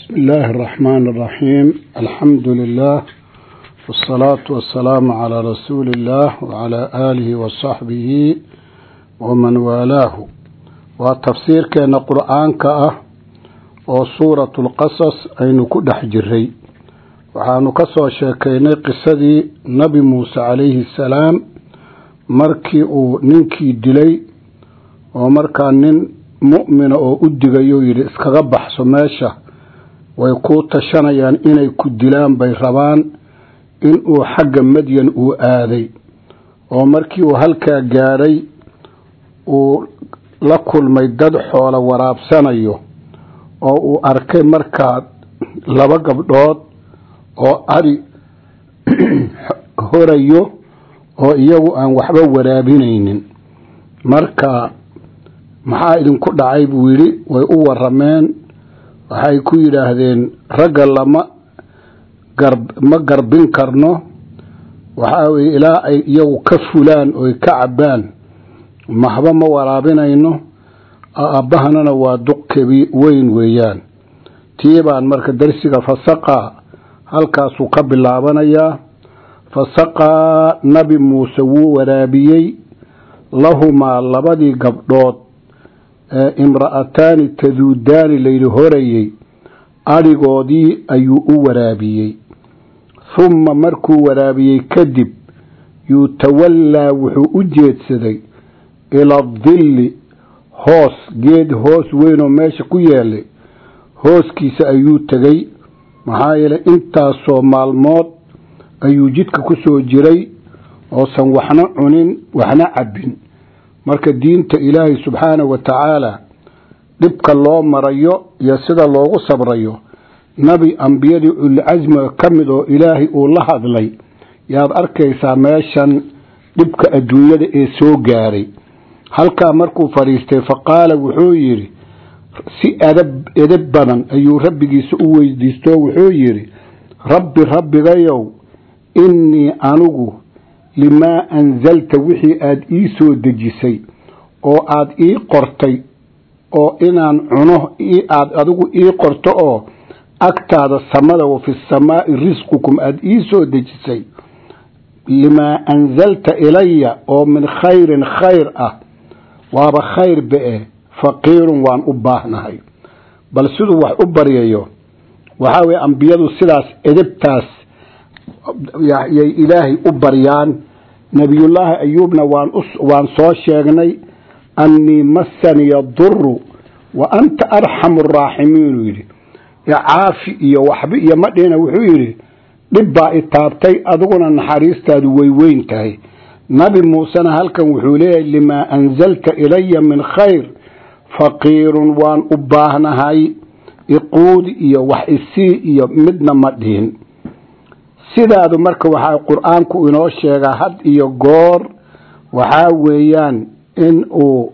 بسم الله الرحمن الرحيم الحمد لله والصلاة والسلام على رسول الله وعلى آله وصحبه ومن والاه وتفسير كان قرآن كأه وصورة القصص أين كدح جري وحانو كسو شاكيني قصدي نبي موسى عليه السلام markii uu ninkii dilay oo markaa nin mu'mina oo u digayo yidhi iskaga baxso meesha way kuu tashanayaan inay ku dilaan bay rabaan in uu xagga madyan uu aaday oo markii uu halkaa gaadhay uu la kulmay dad xoolo waraabsanayo oo uu arkay markaa laba gabdhood oo ari horayo oo iyagu aan waxba waraabinaynin marka maxaa idinku dhacay buu yidhi way u warameen waxay ku yidhaahdeen ragga lama gar ma garbin karno waxaa weye ilaa ay iyagu ka fulaan oy ka cabbaan maxba ma waraabinayno aabbahanana waa duq kabi weyn weeyaan tii baan marka darsiga fasaqa halkaasuu ka bilaabanayaa fasaqaa nabi muuse wuu waraabiyey lahumaa labadii gabdhood ee imra'ataani taduudaani layidhi horayey adhigoodii ayuu u waraabiyey humma markuu waraabiyey kadib yutawallaa wuxuu u jeedsaday ila dilli hoos geed hoos weynoo meesha ku yeelay hooskiisa ayuu tegey maxaa yeelay intaasoo maalmood ayuu jidka ku soo jiray oosan waxna cunin waxna cabbin marka diinta ilaahay subxaanahu wa tacaala dhibka loo marayo iyo sida loogu sabrayo nabi ambiyadii ulcasmiga ka mid oo ilaahay uu la hadlay yaad arkaysaa meeshan dhibka adduunyada ee soo gaaray halkaa markuu fadhiistay fa qaala wuxuu yidhi si adab edab badan ayuu rabbigiisa u weydiisto wuxuu yidhi rabbi rabbigayow innii anigu limaa anzalta wixii aada ii soo dejisay oo aada ii qortay oo inaan cuno aada adigu ii qorto oo agtaada samada wa fi samaa'i risqukum aada ii soo dejisay limaa anzalta ilaya oo min khayrin khayr ah waaba khayr be-e faqiirun waan u baahnahay bal siduu wax u baryayo waxaa weye ambiyadu sidaas edebtaas yay ilaahay u baryaan nebiyullaahi ayuubna waan soo sheegnay annii massaniya duru wa anta arxamu araaximiinu yidhi icaafi iyo waxba iyo madhina wuxuu yidhi dhib baa i taabtay adiguna naxariistaadu way weyn tahay nabi muusena halkan wuxuu leeyahay limaa anzalta ilaya min khayr faqiirun waan u baahnahay iquudi iyo wax isii iyo midna ma dhihin sidaadu marka waxaa qur-aanku inoo sheegaa had iyo goor waxaa weeyaan in uu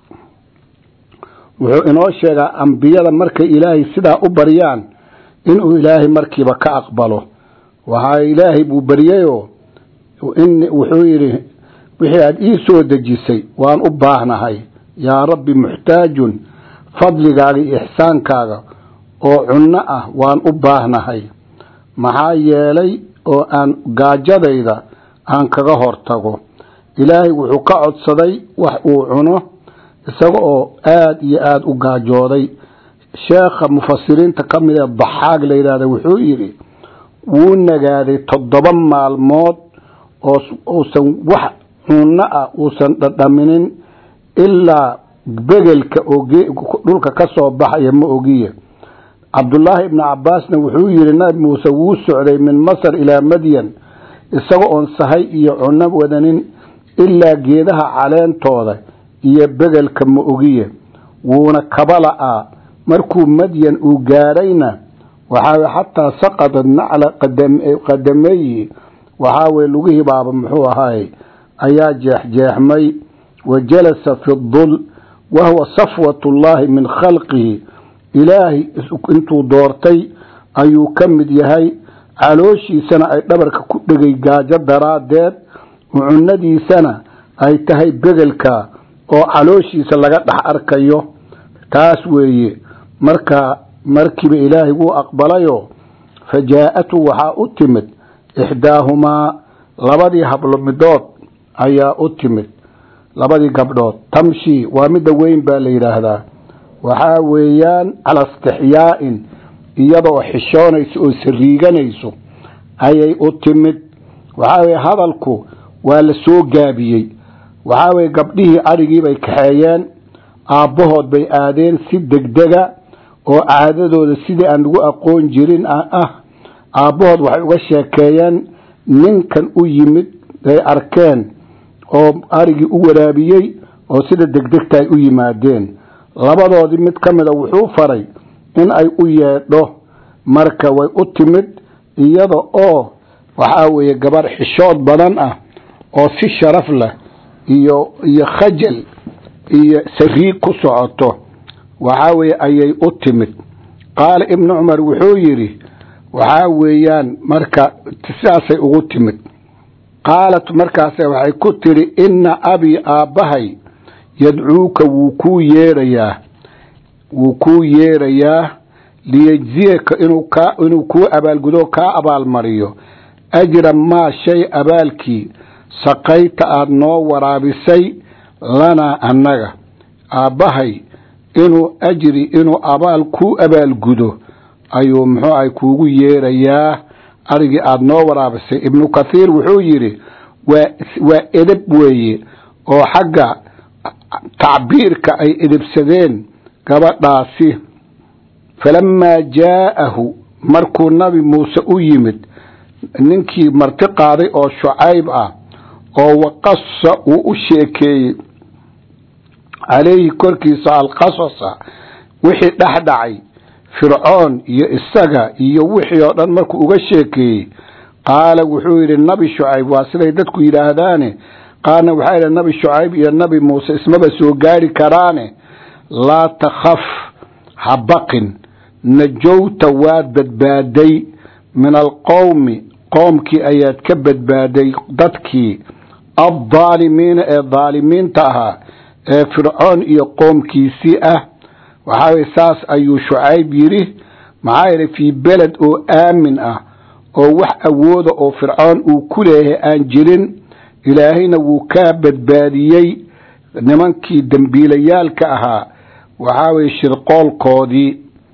wuxuu inoo sheegaa ambiyada markay ilaahay sidaa u baryaan inuu ilaahay markiiba ka aqbalo waxaa ilaahay buu baryayoo wuxuu yidhi wixii aada ii soo dejisay waan u baahnahay yaa rabbi muxtaajun fadligaaga iyo ixsaankaaga oo cunno ah waan u baahnahay maxaa yeelay oo aan gaajadayda aan kaga hortago ilaahay wuxuu ka codsaday wax uu cuno isaga oo aada iyo aada u gaajooday sheekha mufasiriinta ka mid ee baxaag la yidhahda wuxuu yidhi wuu nagaaday toddoba maalmood oo uusan wax cunno ah uusan dhadhaminin ilaa begelka oo dhulka ka soo baxaya ma ogiye cabdullaahi ibni cabaasna wuxuu yidhi nabi muuse wuu socday min masar ilaa madyan isaga oon sahay iyo cunno wadanin ilaa geedaha caleentooda iyo begelka ma ogiye wuuna kabala'aa markuu madyan uu gaadhayna waxaa xataa saqadad nacla qadameyi waxaa weye lugihii baaba muxuu ahaay ayaa jeexjeexmay wa jalasa fi dul wahuwa safwat ullaahi min khalqihi ilaahay intuu doortay ayuu ka mid yahay calooshiisana ay dhabarka ku dhegay gaajo daraaddeed cunadiisana ay tahay begelka oo calooshiisa laga dhex arkayo taas weeye marka markiiba ilaahay wuu aqbalayoo fa jaa-atu waxaa u timid ixdaahumaa labadii hablo midood ayaa u timid labadii gabdhood tamshi waa midda weyn baa la yidhaahdaa waxaa weeyaan cala istixyaa'in iyadoo xishoonayso oo sariiganayso ayay u timid waxaa weye hadalku waa la soo gaabiyey waxaa weye gabdhihii adhigii bay kaxeeyeen aabbahood bay aadeen si degdega oo caadadooda sidii aan lagu aqoon jirin ah aabbahood waxay uga sheekeeyeen ninkan u yimid ay arkeen oo arigii u waraabiyey oo sida degdegta ay u yimaadeen labadoodii mid ka mida wuxuu faray in ay u yeedho marka way u timid iyada oo waxaa weeye gabarh xishood badan ah oo si sharaf leh iyo iyo khajal iyo sariig ku socoto waxaa weeye ayay u timid qaala ibnu cumar wuxuu yidhi waxaa weeyaan marka sidaasay ugu timid qaalat markaase waxay ku tidhi inna abii aabbahay yadcuuka wuu kuu yeerayaa wuu kuu yeerayaa liyejziyaka inuu kaa inuu kuu abaalgudo kaa abaalmariyo ajra maa shay abaalkii saqayta aada noo waraabisay lanaa annaga aabbahay inuu ajri inuu abaal kuu abaalgudo ayuu muxuu ahay kuugu yeerayaa arigii aada noo waraabisay ibnu kathiir wuxuu yidhi waa waa edeb weeye oo xagga tacbiirka ay edebsadeen gabadhaasi falamaa jaa'ahu markuu nabi muuse u yimid ninkii marti qaaday oo shucayb ah oo waqasa uu u sheekeeyey calayhi korkiisa alqasasa wixii dhex dhacay fircoon iyo isaga iyo wixii oo dhan markuu uga sheekeeyey qaala wuxuu yidhi nabi shucayb waa siday dadku yidhaahdaane qaarna waxaa yidhi nabi shucayb iyo nabi muuse ismaba soo gaari karaane laa takhaf ha baqin najowta waad badbaaday min alqowmi qoomkii ayaad ka badbaaday dadkii addaalimiina ee daalimiinta ahaa ee fircoon iyo qoomkiisii ah waxaa weye saas ayuu shucayb yidhi maxaa yeelay fii beled oo aamin ah oo wax awooda oo fircoon uu ku leeyahay aan jirin ilaahayna wuu kaa badbaadiyey nimankii dembiilayaalka ahaa waxaa weye shirqoolkoodii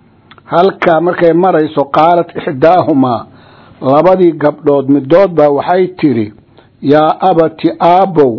halkaa markay marayso qaalat ixdaahumaa labadii gabdhood midood baa waxay tidhi yaa abati aabbow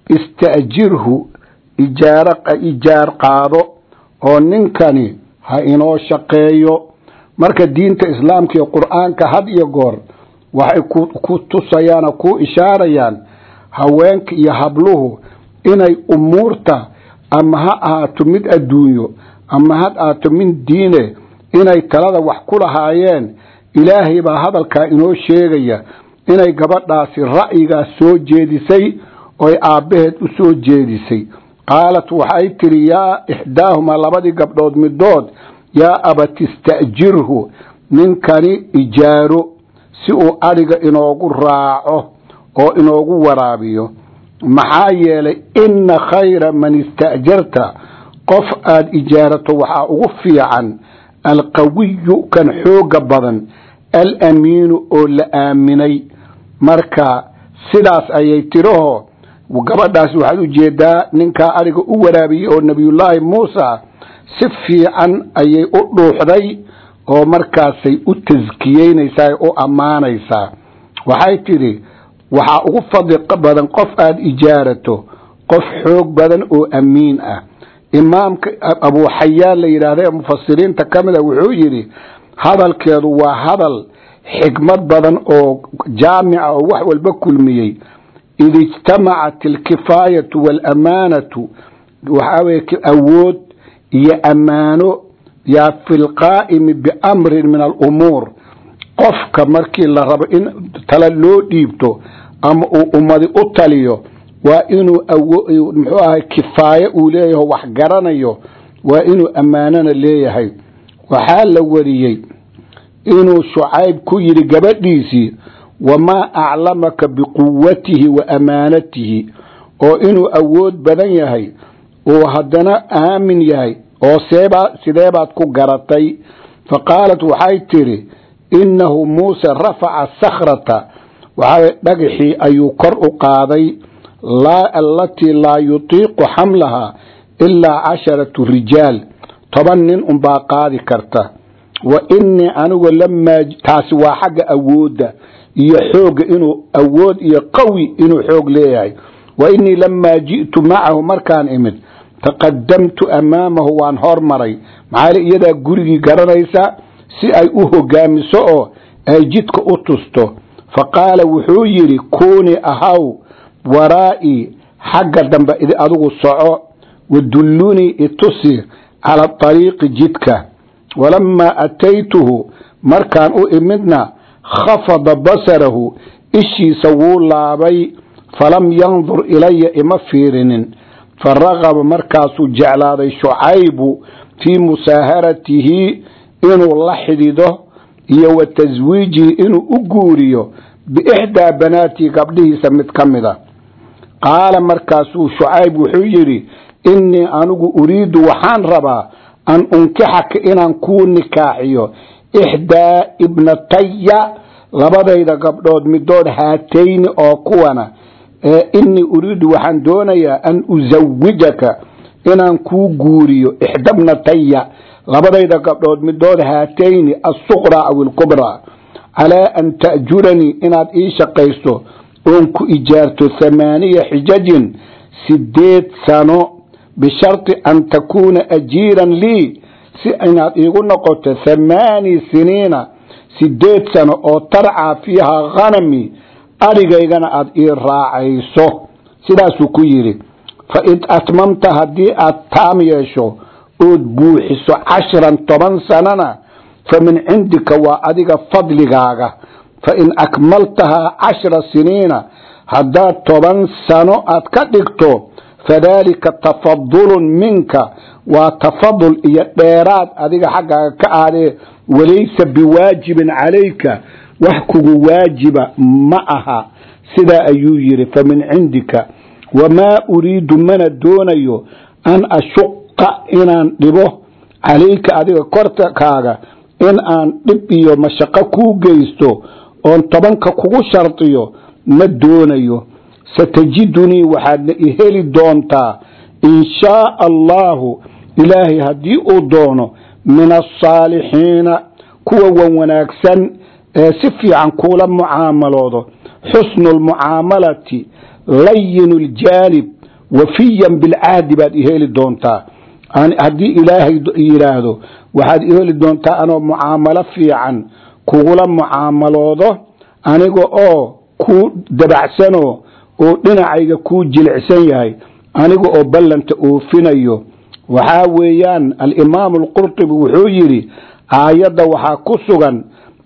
ista'jirhu ijaar ijaar qaado oo ninkani ha inoo shaqeeyo marka diinta islaamka iyo qur-aanka had iyo goor waxay ku tusayaan oo ku ishaarayaan haweenka iyo habluhu inay umuurta ama ha ahaato mid adduunyo ama ha ahaato mid diine inay talada wax ku lahaayeen ilaahay baa hadalkaa inoo sheegaya inay gabadhaasi ra'yigaas soo jeedisay oy aabbaheed u soo jeedisay qaalat waxay tidhi yaa ixdaahumaa labadii gabdhood midood yaa abati ista'jirhu ninkani ijaaro si uu adhiga inoogu raaco oo inoogu waraabiyo maxaa yeelay inna khayra man ista'jarta qof aada ijaarato waxaa ugu fiican alqawiyu kan xooga badan alamiinu oo la aaminay marka sidaas ayay tidhaho gabadhaas waxaad ujeedaa ninkaa ariga u waraabiyey oo nebiyullaahi muusa si fiican ayay u dhuuxday oo markaasay u taskiyeynaysaa u ammaanaysaa waxay tidhi waxaa ugu fadli badan qof aada ijaarato qof xoog badan oo amiin ah imaamka abuuxayaan la yidhaahda ee mufasiriinta ka mid a wuxuu yidhi hadalkeedu waa hadal xikmad badan oo jaamica oo wax walba kulmiyey id ijtamacat alkifaayatu waalaamaanatu waxaa weye awood iyo ammaano yaa fi lqaa'imi biamrin min alumuur qofka markii la rabo in tala loo dhiibto ama uu ummadi u taliyo waa inuu muxuu ahay kifaaye uu leeyaho wax garanayo waa inuu ammaanona leeyahay waxaa la wariyey inuu shucayb ku yidhi gabadhiisii wamaa aclamaka biquwatihi wa amaanatihi oo inuu awood badan yahay uu haddana aamin yahay oo seebaa sideebaad ku garatay faqaalat waxay tidhi innahu muuse rafaca sakhrata waxaa dhagaxii ayuu kor u qaaday allatii laa yutiiqu xamlaha ilaa casharatu rijaal toban nin unbaa qaadi karta wa innii anigu lamaa taasi waa xagga awoodda iyo xoogga inuu awood iyo qawi inuu xoog leeyahay wa innii lamaa ji'tu macahu markaan imid taqadamtu amaamahu waan hormaray maxaa iyadaa gurigii garanaysa si ay u hogaamiso oo ay jidka u tusto fa qaala wuxuu yidhi kuunii ahaw waraa'ii xagga dambe adigu soco wadullunii itusi cala ariiqi jidka walamaa ataytuhu markaan u imidna khafada basarahu ishiisa wuu laabay falam yandur ilaya ima fiirinin faragaba markaasuu jeclaaday shucaybu fii musaaharatihi inuu la xidhido iyo wa taswiijihi inuu u guuriyo biixdaa banaatii gabdhihiisa mid ka mida qaala markaasuu shucayb wuxuu yidhi innii anigu uriidu waxaan rabaa an unkixaka inaan kuu nikaaxiyo ixdaa ibnataya labadayda gabdhood midood haatayni oo kuwana innii uriidu waxaan doonayaa an usawijaka inaan kuu guuriyo ixda bnataya labadayda gabdhood midood haatayni assuqraa aw ilkubraa calaa an ta'juranii inaad ii shaqaysto oon ku ijaarto thamaaniya xijajin sideed sano bisharti an takuuna ajiiran lii si inaad iigu noqoto thamaani siniina sideed sano oo tarcaa fiihaa khanami arigaygana aad ii raacayso sidaasuu ku yidhi fa id atmamta haddii aad taam yeesho ood buuxiso cashran toban sanana fa min cindika waa adiga fadligaaga fa in akmaltahaa cashra siniina haddaad toban sano aad ka dhigto fadaalika tafadulun minka waa tafadul iyo dheeraad adiga xaggaaga ka aadee walaysa biwaajibin calayka wax kugu waajiba ma aha sidaa ayuu yidhi fa min cindika wamaa uriidu mana doonayo an ashuqa inaan dhibo calayka adiga korkaaga in aan dhib iyo mashaqo kuu geysto oon tobanka kugu shardiyo ma doonayo satajidunii waxaadna i heli doontaa in shaaa allaahu ilaahay haddii uu doono min alsaalixiina kuwa wan wanaagsan ee si fiican kuula mucaamaloodo xusnu lmucaamalati layinu ljaanib wafiyan bilcahdi baad i heli doontaa haddii ilaahay yidhaahdo waxaad i heli doontaa anoo mucaamalo fiican kugula mucaamaloodo aniga oo kuu dabacsanoo oo dhinacayga kuu jilicsan yahay aniga oo ballanta oofinayo waxaa weeyaan alimaamu alqurtubi wuxuu yidhi aayadda waxaa ku sugan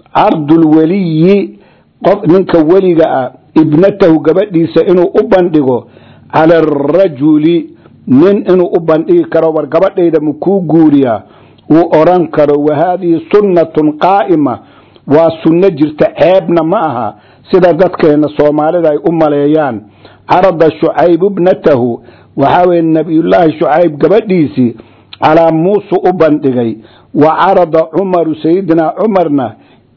cardulweliyi qof ninka weliga ah ibnatahu gabadhiisa inuu u bandhigo cala arajuli nin inuu u bandhigi karo war gabadhayda ma kuu guuriyaa uu odhan karo wa haadihi sunnatun qaa'ima waa sunno jirta ceebna ma aha sida dadkeenna soomaalida ay u maleeyaan carada shucayb ibnatahu waxaa weye nabiyullaahi shucayb gabadhiisii calaa muuse u bandhigay wa carada cumaru sayidina cumarna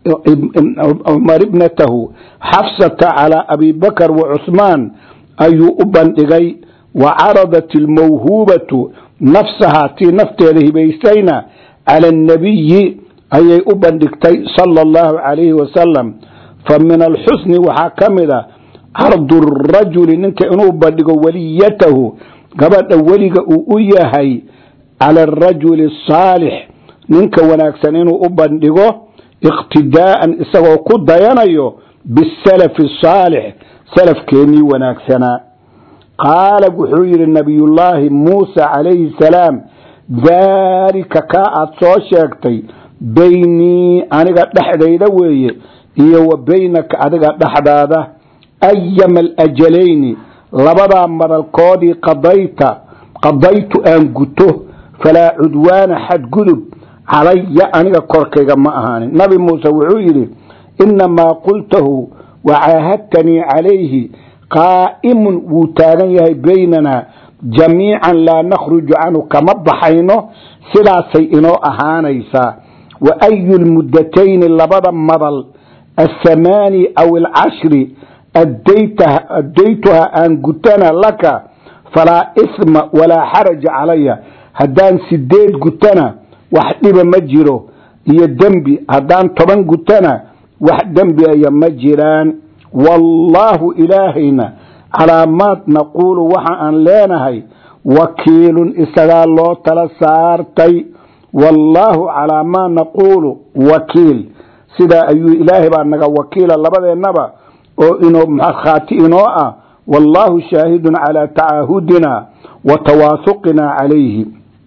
cumar ibnatahu xafsata calaa abi bakar wa cuhmaan ayuu u bandhigay wa caradat ilmawhuubatu nafsahaa tii nafteeda hibaysayna cala annabiyi ayay u bandhigtay sala allahu calayhi wasalam fa min alxusni waxaa ka mid a cardu rajuli ninka inuu bandhigo weliyatahu gabadha weliga uu u yahay cala arajuli asaalix ninka wanaagsan inuu u bandhigo iqtidaa'an isagoo ku dayanayo bisalafi asaalix salafkeennii wanaagsanaa qaala wuxuu yidhi nabiyullaahi muusa calayhi salaam daalika kaa aad soo sheegtay beynii aniga dhexdayda weeye iyo wa beynaka adiga dhexdaada ayama alajalayni labadaa madalkoodii qadayta qadaytu aan guto falaa cudwaana xadgudub calaya aniga korkayga ma ahaanin nabi muuse wuxuu yidhi innamaa qultahu wacaahadtanii calayhi qaa'imun wuu taagan yahay baynanaa jamiican laa nakhruju canhu kama baxayno sidaasay inoo ahaanaysaa wa ayu lmuddatayni labada madal athamaani aw alcashri addaytuha aan gutana laka falaa isma walaa xaraja calaya haddaan sideed gutana wax dhiba ma jiro iyo dembi haddaan toban gutana wax dembi aya ma jiraan wallaahu ilaahayna calaa maad naquulu waxa aan leenahay wakiilun isagaa loo tala saartay wallaahu calaa maa naquulu wakiil sidaa ayuu ilaahay baa naga wakiila labadeennaba oo inoo markhaati inoo ah wallaahu shaahidun calaa tacaahudina wa tawaasuqina calayhi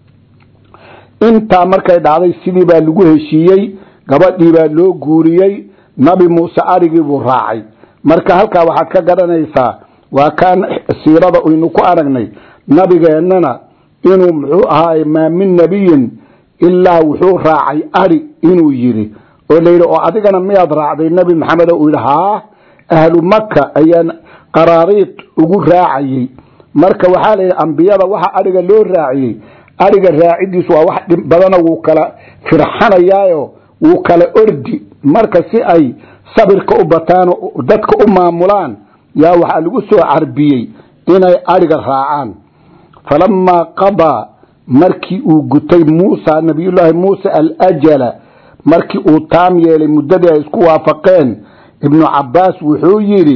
intaa markay dhacday sidii baa lagu heshiiyey gabadhii baa loo guuriyey nabi muuse arigii buu raacay marka halkaa waxaad ka garanaysaa waa kaan siirada aynu ku aragnay nabigeennana inuu muxuu ahaay maa min nebiyin ilaa wuxuu raacay ari inuu yidhi oo layidhi oo adigana miyaad raacday nebi maxamed uu yidhi haa ahlu maka ayaan qaraariid ugu raacayey marka waxaa layidhi ambiyada waxa ariga loo raaciyey ariga raacidiisu waa wax dhib badana wuu kala firxanayaayo wuu kala ordi marka si ay sabirka u bataan dadka u maamulaan yaa waxaa lagu soo carbiyey inay ariga raacaan falamaa qadaa markii uu gutay muusa nabiyullaahi muuse alajala markii uu taam yeelay muddadii ay isku waafaqeen ibnu cabaas wuxuu yidhi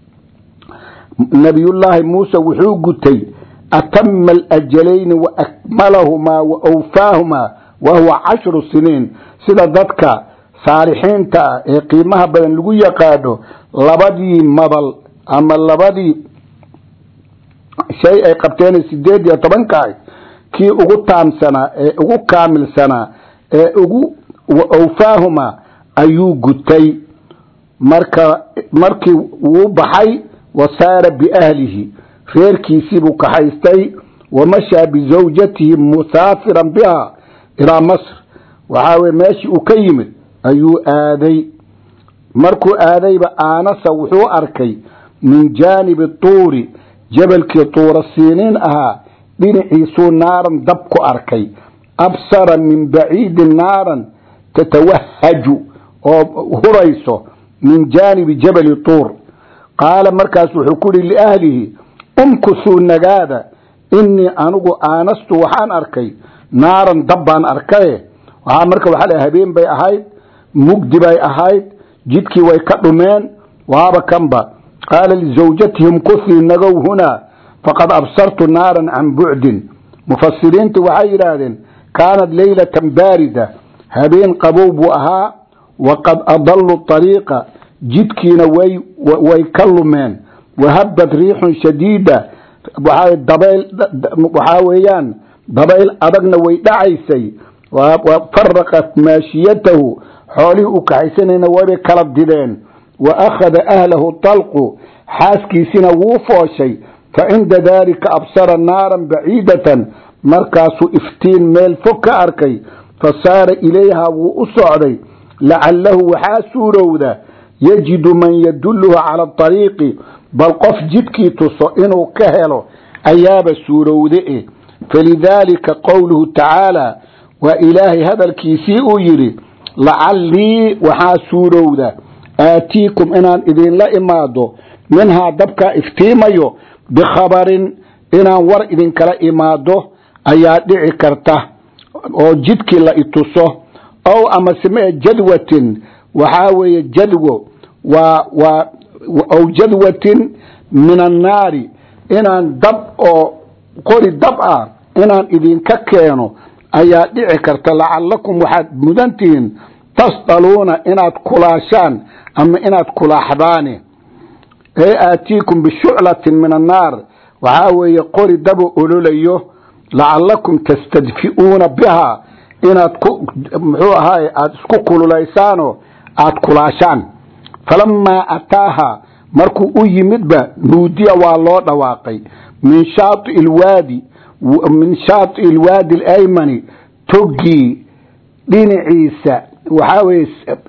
nabiyullaahi muuse wuxuu gutay atama alajalayni wa akmalahumaa wa awfaahumaa wa huwa cashru siniin sida dadka saalixiinta ah ee qiimaha badan lagu yaqaano labadii madal ama labadii shay ay qabteen sideed iyo tobankaah kii ugu taamsanaa ee ugu kaamilsanaa ee ugu awfaahuma ayuu gutay marka markii wuu baxay wa saara biahlihi reerkiisiibuu kaxaystay wamashaa bizawjatihi musaafiran biha ilaa masr waxaa weye meeshii uu ka yimid ayuu aaday markuu aadayba aanasa wuxuu arkay min jaanibi tuuri jabalkii tuura siiniin ahaa dhinaciisuu naaran dab ku arkay absara min baciidin naaran tatawahaju oo hurayso min jaanibi jabali tuur qaala markaas wuxuu ku yihi liahlihi umkusuu nagaada inii anigu aanastu waxaan arkay naaran dab baan arkaye waxaa marka waxaa la habeen bay ahayd mugdi bay ahayd jidkii way ka dhumeen waaba kanba qaala lizawjatihim kusii nagow hunaa faqad absartu naaran can bucdin mufasiriintu waxay yidhaahdeen kaanat leylatan baarida habeen qabow buu ahaa waqad adallu ariiqa jidkiina way way ka lumeen wahabad riixun shadiida waxaa weeyaan dabayl adagna way dhacaysay faraqat maashiyatahu xoolihii u kaxaysanayna waybay kala dideen wa akhada ahlahu talqu xaaskiisina wuu fooshay fa cinda daalika absara naaran baciidatan markaasuu iftiin meel fog ka arkay fa saara ilayhaa wuu u socday lacalahu waxaa suurowda yajidu man yadulluhu cala ariiqi bal qof jidkii tuso inuu ka helo ayaaba suurowde e falidaalika qowluhu tacaala waa ilaahay hadalkiisii uu yidhi lacallii waxaa suurowda aatiikum inaan idinla imaado minhaa dabkaa iftiimayo bikhabarin inaan war idinkala imaado ayaa dhici karta oo jidkii la ituso ow amaseme jadwatin waxaa weeye jadwo waa waa ow jadwatin min annaari inaan dab oo qori dab ah inaan idinka keeno ayaa dhici karta lacallakum waxaad mudantihiin tasdaluuna inaad kulaashaan ama inaad kulaaxdaane ee aatiikum bishuclatin min annaar waxaa weeye qori dabo ololayo lacallakum tastadfi'uuna bihaa inaad ku muxuu ahaay aada isku kululaysaanoo aada kulaashaan falamaa ataaha markuu u yimidba nuudiya waa loo dhawaaqay min shaai ilwaadi min shaati ilwaadi alaymani toggii dhinaciisa waxaa weye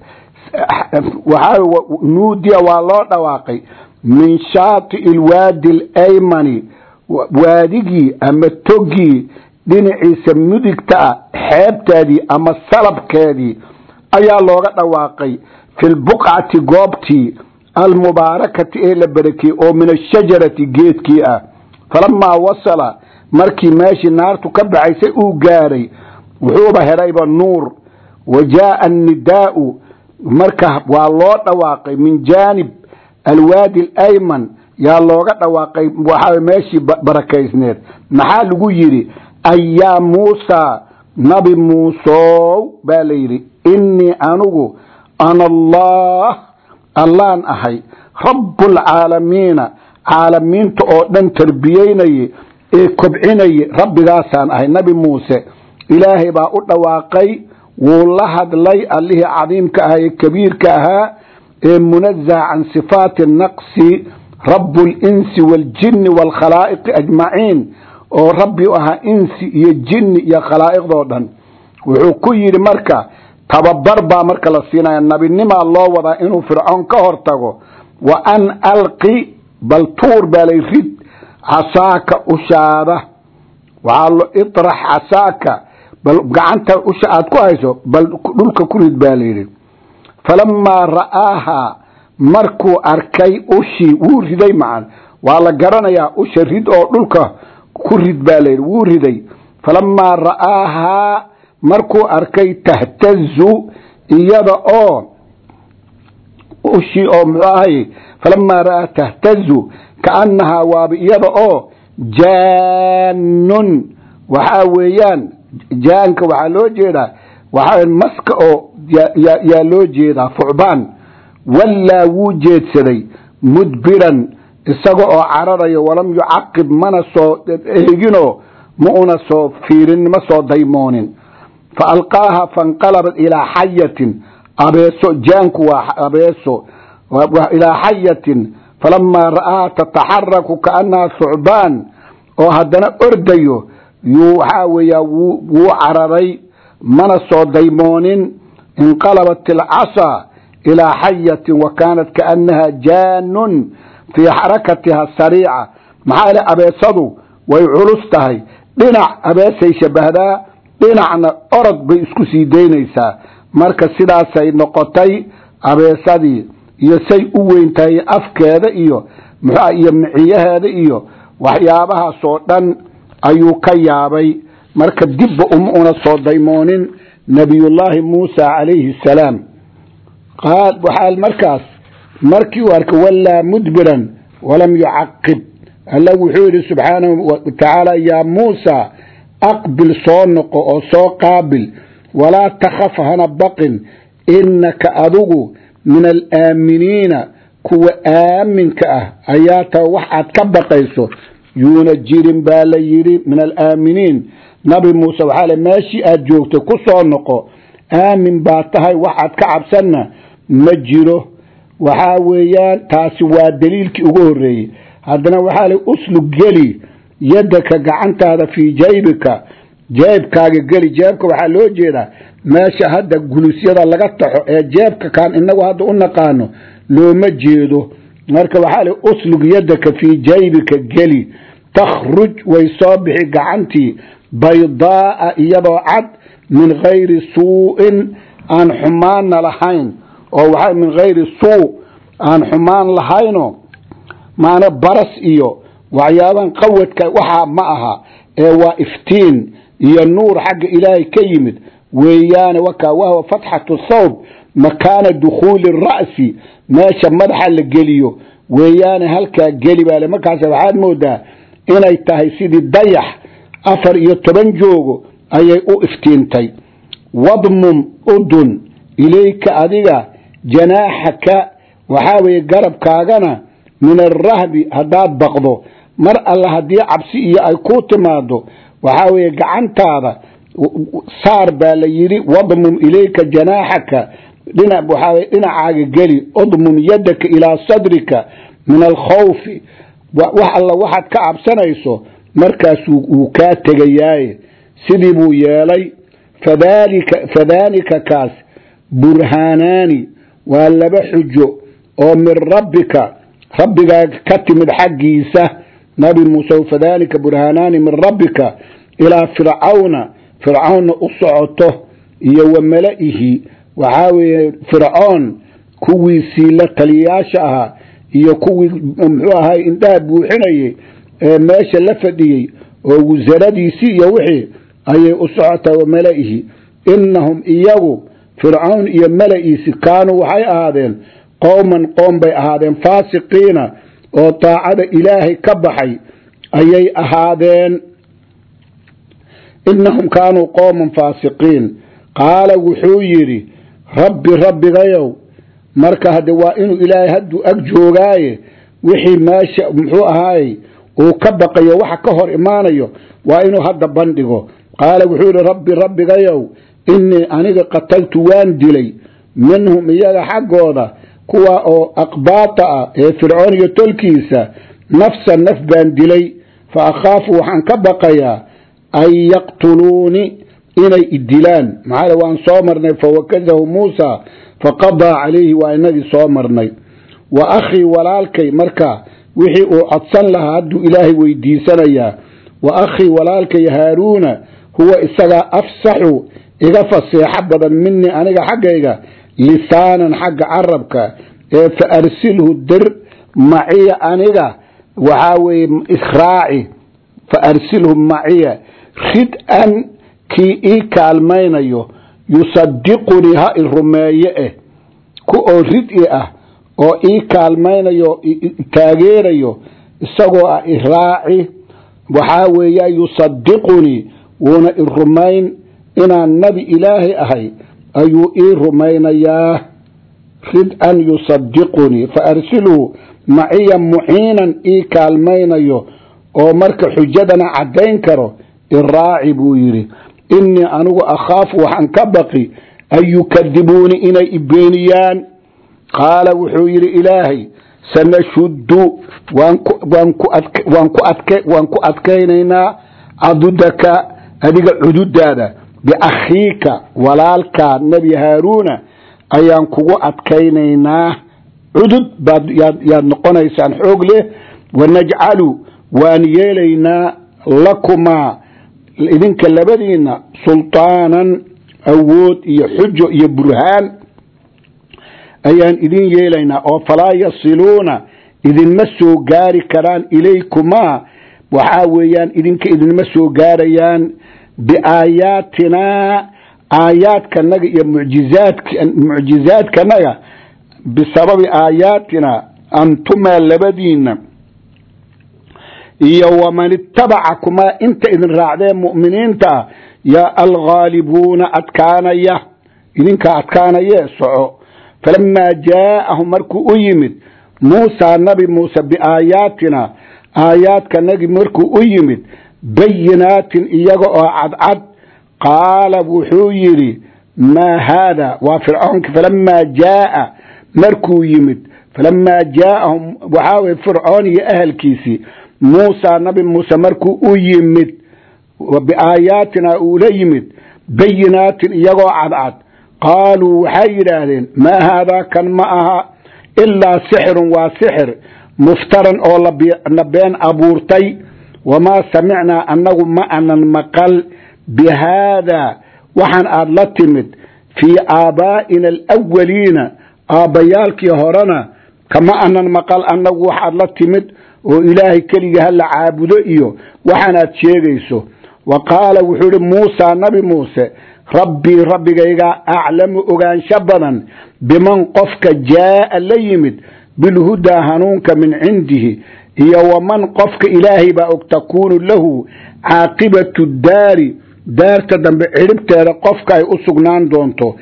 waxaa nuudiya waa loo dhawaaqay min shaati ilwaadi alaymani waadigii ama toggii dhinaciisa mudigta ah xeebteedii ama salabkeedii ayaa looga dhawaaqay fi lbuqcati goobtii almubaarakati ee la barakiyey oo min ashajarati geedkii ah falamaa wasala markii meeshii naartu ka baxaysay uu gaaray wuxuuba helayba nuur wa jaaa annidaa'u marka waa loo dhawaaqay min jaanib alwaadi alayman yaa looga dhawaaqay waxaa meeshii barakaysneed maxaa lagu yidhi ayaa muusaa nabi muusow baa la yidhi innii anugu ana allah allaan ahay rabbulcaalamiina caalamiinta oo dhan tarbiyeynaye ee kobcinaye rabbigaasaan ahay nabi muuse ilaahay baa u dhawaaqay wuu la hadlay allihii cadiimka ahaa ee kabiirka ahaa ee munazaha can sifaati naqsi rabu linsi waaljinni waalkhalaa'iqi ajmaciin oo rabbi u ahaa insi iyo jinni iyo khalaa'iqdoo dhan wuxuu ku yidhi marka tababar baa marka la siinaya nabinimaa loo wadaa inuu fircoon ka hor tago wa an alqi bal tuur baa lay rid casaaka ushaada waxaa lo itrax casaaka bal gacanta usha aad ku hayso bal dhulka ku rid baa layidhi falamaa ra'aahaa markuu arkay ushii wuu riday macan waa la garanayaa usha rid oo dhulka ku rid baa layidhi wuu riday falamaa ra'aahaa markuu arkay tahtazu iyada oo ushii oo muxuu ahay falamaa ra'aa tahtazu kaannahaa waaba iyada oo jaanun waxaa weeyaan jaanka waxaa loo jeedaa waxaa maska oo yaa loo jeedaa fucbaan wallaa wuu jeedsaday mudbiran isaga oo cararayo walam yucaqib mana soo eeginoo ma una soo fiirin ma soo daymoonin fa alqaaha fainqalabat ilaa xayatin abeeso jaanku waa abeeso ilaa xayatin falamaa ra'aha tataxaraku kaannaha thucbaan oo haddana ordayo yuu waxaa weeyaa wuu cararay mana soo daymoonin inqalabat ilcasaa ilaa xayatin wa kaanat kaannaha jaanun fii xarakatiha sariica maxaa ile abeesadu way culus tahay dhinac abeesay shabahdaa dhinacna orod bay isku sii daynaysaa marka sidaasay noqotay abeesadii iyo say u weyn tahay afkeeda iyo muxua iyo miciyaheeda iyo waxyaabahaasoo dhan ayuu ka yaabay marka dibba uma una soo daymoonin nabiyullaahi muusa calayhi asalaam waxaa markaas markii uu arkay wallaa mudbiran walam yucaqib alla wuxuu yidhi subxaanahu watacaala yaa muusa aqbil soo noqo oo soo qaabil walaa takhaf hana baqin innaka adigu min alaaminiina kuwa aaminka ah ayaa taa wax aad ka baqayso yuuna jirin baa la yidhi min alaaminiin nabi muuse waxaa le meeshii aad joogtay ku soo noqo aamin baa tahay waxaad ka cabsanna ma jiro waxaa weeyaan taasi waa daliilkii ugu horreeyey haddana waxaa le uslug geli yaddaka gacantaada fii jaybika jeebkaaga geli jeebka waxaa loo jeedaa meesha hadda gulusyada laga taxo ee jeebka kaan inagu hadda u naqaano looma jeedo marka waxaa le uslug yaddaka fii jaybika geli takhruj way soo bixi gacantii baydaa'a iyadoo cad min hayri suu'in aan xumaanna lahayn oo waxaa min hayri suu aan xumaan lahayno maana baras iyo waxyaabahan qawadka waxaa ma aha ee waa iftiin iyo nuur xagga ilaahay ka yimid weeyaane wakaa wahwa fatxatu thawb makaana dukhuuli ra'si meesha madaxa la geliyo weeyaane halkaa geli baale markaas waxaad moodaa inay tahay sidii dayax afar iyo toban joogo ayay u iftiintay wadmum udun ilayka adiga janaaxaka waxaa weeye garabkaagana min alrahbi haddaad baqdo mar alle haddii cabsi iyo ay kuu timaado waxaa weeye gacantaada saar baa la yidhi wadmum ilayka janaaxaka dhina waxaa weye dhinacaaga geli udmum yadaka ilaa sadrika min alkhawfi wax alla waxaad ka cabsanayso markaasuu wuu kaa tegayaaye sidii buu yeelay fadalika fadaalika kaas burhaanaani waa laba xujo oo min rabbika rabbigaaga ka timid xaggiisa nabi muuse fadalika burhaanaani min rabbika ilaa fircawna fircawnna u socoto iyo wa mala'ihi waxaa weeye fircoon kuwiisii la taliyayaasha ahaa iyo kuwii muxuu ahay indhaha buuxinayey ee meesha la fadhiyey oo wasaradiisii iyo wixii ayay u socotaa wa mala-ihi innahum iyagu fircawn iyo mala-iisi kaanuu waxay ahaadeen qowman qoom bay ahaadeen faasiqiina oo daacada ilaahay ka baxay ayay ahaadeen innahum kaanuu qowman faasiqiin qaala wuxuu yidhi rabbi rabbigayow marka hadde waa inuu ilaahay hadduu ag joogaaye wixii meesha muxuu ahaayey uu ka baqayo waxa ka hor imaanayo waa inuu hadda bandhigo qaala wuxuu yidhi rabbi rabbigayow innii aniga qataltu waan dilay minhum iyaga xaggooda kuwa oo aqbaata ah ee fircoon iyo tolkiisa nafsan naf baan dilay fa akhaafu waxaan ka baqayaa an yaqtuluuni inay idilaan maxaa waan soo marnay fawakadahu muusa faqadaa calayhi waa inagii soo marnay wa akhii walaalkay marka wixii uu codsan lahaa hadduu ilaahay weydiisanayaa wa akhii walaalkay haaruuna huwa isagaa afsaxu iga faseexo badan minii aniga xaggayga lisaanan xagga carabka ee fa arsilhu dir maciya aniga waxaa weeye israaci fa arsilhu maciya rid-an kii ii kaalmaynayo yusadiqunii ha i rumeeye eh ku oo rid-i ah oo ii kaalmaynayo taageerayo isagoo ah iraaci waxaa weeya yusadiqunii wuuna i rumayn inaan nebi ilaahay ahay ayuu ii rumaynayaa rid-an yusadiqunii fa arsilhu maciya muciinan ii kaalmaynayo oo marka xujadana caddayn karo iraaci buu yidhi innii anigu akhaafu waxaan ka baqi an yukadibuuni inay ibeeniyaan qaala wuxuu yidhi ilaahay sanashuddu waan ku adkaynaynaa cadudaka adiga cududaada biakhiika walaalkaa nebi haaruuna ayaan kugu adkaynaynaa cudud baad yaad noqonaysaan xoog leh wanajcalu waan yeelaynaa lakumaa idinka labadiinna sultaanan awood iyo xujo iyo burhaan ayaan idin yeelaynaa oo falaa yasiluuna idinma soo gaari karaan ilaykumaa waxaa weeyaan idinka idinma soo gaarayaan biaayaatinaa aayaadkanaga iyo mucjizaadkanaga bisababi aayaatina antumaa labadiinna iyo waman itabacakumaa inta idin raacdee mu'miniinta ah yaa alghaalibuuna adkaanaya idinkaa adkaanayee soco falamaa jaa'ahum markuu u yimid muusaa nabi muuse biaayaatina aayaadkanagi markuu u yimid bayinaatin iyaga oo cadcad qaala wuxuu yidhi maa haada waa fircoonki falamaa jaaa markuu yimid falamaa jaa'ahum waxaa weye fircoon iyo ahalkiisii muusa nabi muuse markuu u yimid biaayaatina uula yimid bayinaatin iyagoo cadcad qaaluu waxay yidhaahdeen maa haadaa kan ma aha ilaa sixirun waa sixir muftaran oo la been abuurtay wamaa samicnaa annagu ma anan maqal bi haadaa waxaan aad la timid fii aabaa'ina alawaliina aabbayaalkii horena kama anan maqal annagu waxaad la timid oo ilaahay keliga hala caabudo iyo waxaanaad sheegayso wa qaala wuxuu idhi muusaa nabi muuse rabbii rabbigaygaa aclamu ogaansho badan biman qofka jaa'a la yimid bilhudaa hanuunka min cindihi iyo waman qofka ilaahay baa og takuunu lahu caaqibatu daari daarta dambe cidhibteeda qofka ay u sugnaan doonto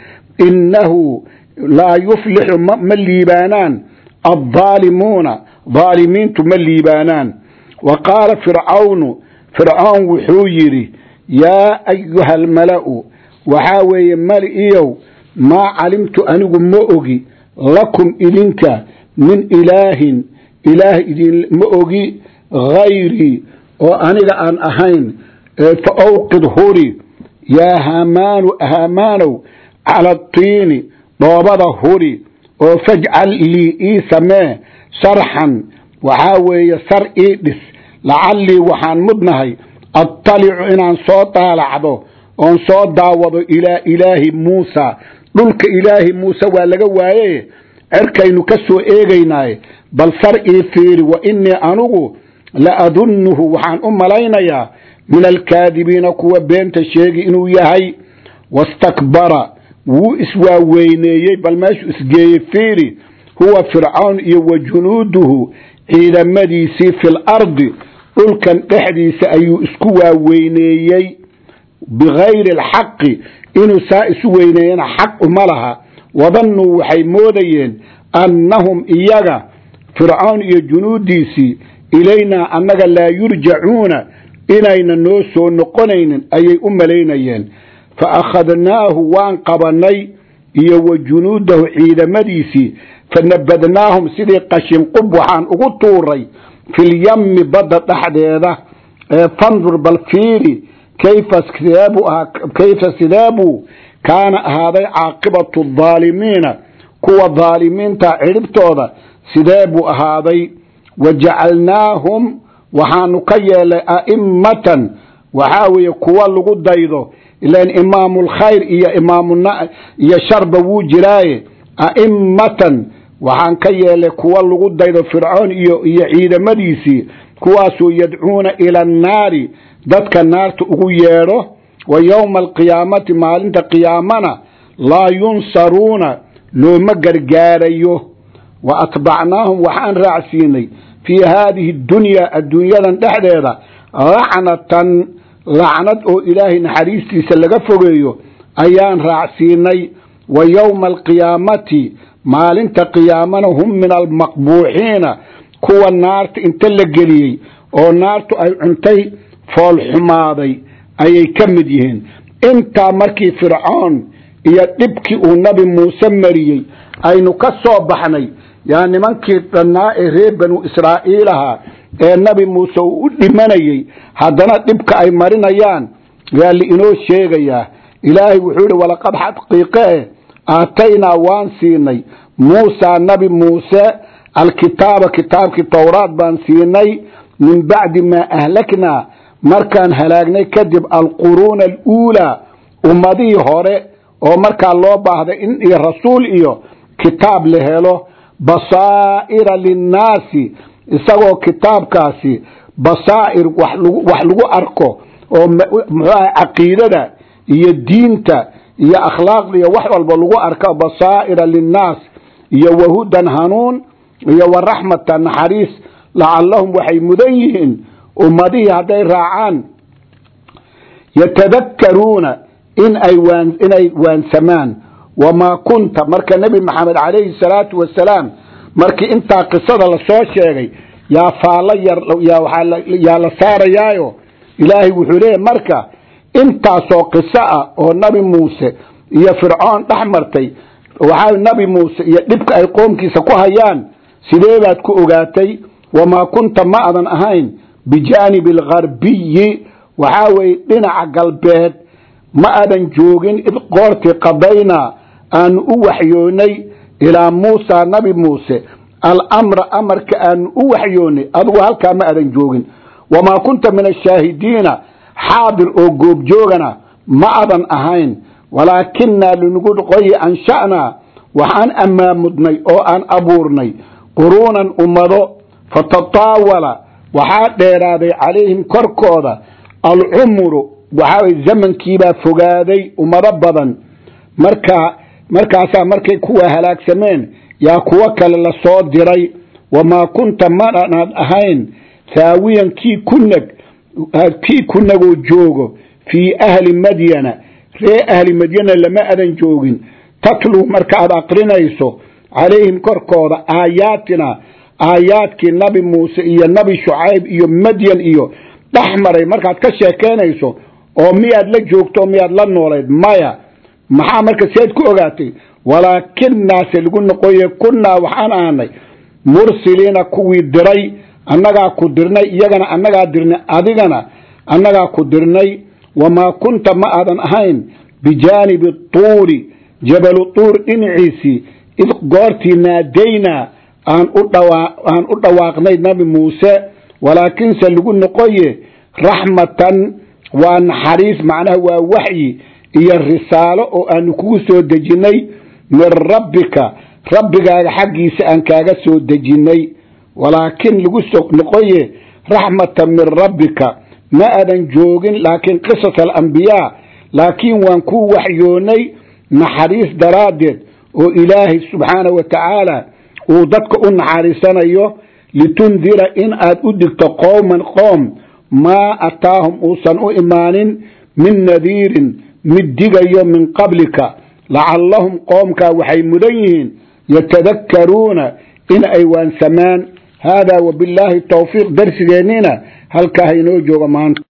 innahu laa yuflixu ma liibaanaan addaalimuuna daalimiintu ma liibaanaan wa qaala fircawnu fircoon wuxuu yidhi yaa ayuha almala'u waxaa weeye mali-iyow maa calimtu anigu ma ogi lakum idinka min ilaahin ilaah idin ma ogi hayrii oo aniga aan ahayn fa awqid huri yaa haamaanu haamaanow cala atiini dhoobada huri oo fajcal lii ii samee sarxan waxaa weeye sar ii dhis lacallii waxaan mudnahay attalicu inaan soo daalacdo oon soo daawado ilaa ilaahi muusa dhulka ilaahi muuse waa laga waaye cerkaynu ka soo eegaynaaye bal sar ii fiiri wa innii anugu la adunnuhu waxaan u malaynayaa min alkaadibiina kuwa beenta sheegi inuu yahay wastakbara wuu iswaaweyneeyey bal meeshuu isgeeyey fiiri huwa fircawn iyo wa junuuduhu ciidamadiisii fil ardi dhulkan dhexdiisa ayuu isku waaweyneeyey bikayri alxaqi inuu saa isu weyneeyana xaq uma laha wadannuu waxay moodayeen annahum iyaga fircawn iyo junuuddiisii ilaynaa annaga laa yurjacuuna inayna noo soo noqonaynin ayay u malaynayeen fa akhadnaahu waan qabannay iyo wa junuudahu ciidamadiisii fa nabadnaahum sidii qashinqub waxaan ugu tuuray filyammi badda dhexdeeda ee fandur bal fiiri kayfa sideebuu ahaa kayfa sideebuu kaana ahaaday caaqibatu adaalimiina kuwa daalimiinta cidhibtooda sidee buu ahaaday wa jacalnaahum waxaanu ka yeelay a'immatan waxaa weeye kuwa lagu daydo ilan imaamulkhayr iyo imaamuna iyo sharba wuu jiraaye a'immatan waxaan ka yeelay kuwa lagu daydo fircoon iyo iyo ciidamadiisii kuwaasoo yadcuuna ila annaari dadka naarta ugu yeedho wa yowma alqiyaamati maalinta qiyaamana laa yunsaruuna looma gargaarayo wa atbacnaahum waxaan raacsiinay fii haadihi dunyaa adduunyadan dhexdeeda lacnatan lacnad oo ilaahay naxariistiisa laga fogeeyo ayaan raacsiinay wa yowma alqiyaamati maalinta qiyaamana hum min almaqbuuxiina kuwa naarta inta la geliyey oo naartu ay cuntay foolxumaaday ayay ka mid yihiin intaa markii fircoon iyo dhibkii uu nabi muuse mariyey aynu ka soo baxnay yaa nimankii dhannaa ee reer banu israa'iil ahaa ee nabi muuse uu u dhimanayey haddana dhibka ay marinayaan yaa liinoo sheegayaa ilaahay wuxuu yihi walaqad xaqiiqe aataynaa waan siinay muusaa nabi muuse alkitaaba kitaabkii towraad baan siinay min bacdi maa ahlaknaa markaan halaagnay kadib alquruuna aluulaa ummadihii hore oo markaa loo baahday in iyo rasuul iyo kitaab la helo basaa'ira linnaasi isagoo kitaabkaasi basaa'ir wax lagu arko oo muxuu ahay caqiidada iyo diinta iyo akhlaaqda iyo wax walba lagu arko basaa'ira linnaas iyo wahudan hanuun iyo waraxmatan naxariis lacallahum waxay mudan yihiin ummadihii hadday raacaan yatadakkaruuna in ay waan inay waansamaan wamaa kunta marka nebi maxamed calayhi salaatu wasalaam markii intaa qisada lasoo sheegay yaa faallo yar yaa la saarayaayo ilaahay wuxuu leeyahy marka intaasoo qiso ah oo nabi muuse iyo fircoon dhex martay waxaa nabi muuse iyo dhibka ay qoomkiisa ku hayaan sidee baad ku ogaatay wamaa kunta ma adan ahayn bijaanibi algarbiyi waxaa weeye dhinaca galbeed ma adan joogin id qoortii qadaynaa aanu u waxyoonay ilaa muusa nabi muuse alamra amarka aanu u waxyoonay adugu halkaa ma adan joogin wamaa kunta min ashaahidiina xaadir oo goobjoogana ma adan ahayn walaakinaa linugu qoyi ansha'naa waxaan ammaamudnay oo aan abuurnay quruunan ummado fatataawala waxaa dheeraaday calayhim korkooda alcumru waxaa way zamankiibaa fogaaday ummado badan markaa markaasaa markay kuwa halaagsameen yaa kuwo kale la soo diray wamaa kunta manaad ahayn saawiyan kii kunag kii kunagoo joogo fii ahli madyana ree ahli madyana lama adan joogin tatluu markaaad aqrinayso calayhim korkooda aayaatina aayaadkii nabi muuse iyo nabi shucayb iyo madyan iyo dhex maray markaad ka sheekaynayso oo miyaad la joogto miyaad la noolayd maya maxaa marka seed ku ogaatay walaakinaase lagu noqoye kunnaa waxaan ahanay mursiliina kuwii diray annagaa ku dirnay iyagana annagaa dirnay adigana annagaa ku dirnay wamaa kunta ma aadan ahayn bijaanibi tuuri jabalu tuur dhinaciisii id goortii naadaynaa aan u dhawaaqnay nabi muuse walaakinse lagu noqoye raxmatan waa naxariis macnaha waa waxyi iyo risaalo oo aanu kugu soo dejinnay min rabbika rabbigaaga xaggiisa aan kaaga soo dejinnay walaakin lagu soo noqoye raxmatan min rabbika ma aadan joogin laakiin qisas alambiyaa laakiin waan kuu waxyoonnay naxariis daraaddeed oo ilaahay subxaana wa tacaala uu dadka u naxariisanayo litundira in aad u digto qowman qoom maa ataahum uusan u imaanin min nadiirin mid digayo min qablika lacallahum qoomkaa waxay mudan yihiin yatadakkaruuna in ay waansamaan haadaa wabillaahi towfiiq darsigeennina halkaa hainoo jooga maanta